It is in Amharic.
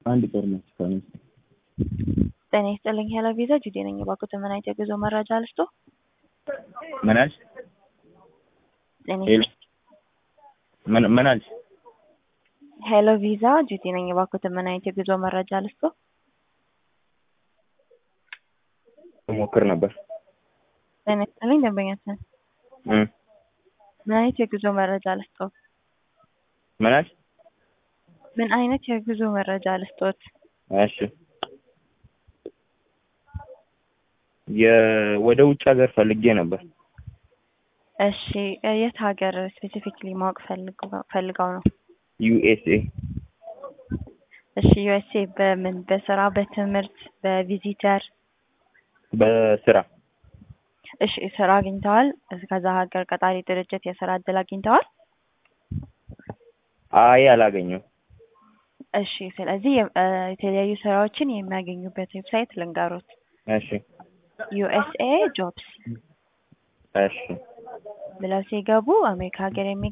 አንድ ጦርነት ከሆነ ጤና ይስጥልኝ ሄሎ ቪዛ ጁዴ ነኝ። እባክዎት ምን አይነት የጉዞ መረጃ ልስጦ? ምን አልሽ? ጤና ሄሎ ምን ምን አልሽ? ሄሎ ቪዛ ጁዴ ነኝ። እባክዎት ምን አይነት የጉዞ መረጃ ልስጦ? ሞክር ነበር ጤና ይስጥልኝ ደንበኛችን እም ምን አይነት የጉዞ መረጃ ልስጦ? ምን አልሽ? ምን አይነት የጉዞ መረጃ ልስጦት? እሺ የ ወደ ውጭ ሀገር ፈልጌ ነበር። እሺ የት ሀገር ስፔሲፊክሊ ማወቅ ፈልገው ፈልገው ነው? ዩኤስኤ እሺ ዩኤስኤ በምን በስራ በትምህርት በቪዚተር በስራ እሺ ስራ አግኝተዋል? ከዛ ሀገር ቀጣሪ ድርጅት የስራ እድል አግኝተዋል? አይ አላገኘሁም። እሺ ስለዚህ የ- እ የተለያዩ ስራዎችን የሚያገኙበት ዌብሳይት ልንገሮት። እሺ ዩኤስኤ ጆብስ እሺ ብለው ሲገቡ አሜሪካ ሀገር የሚ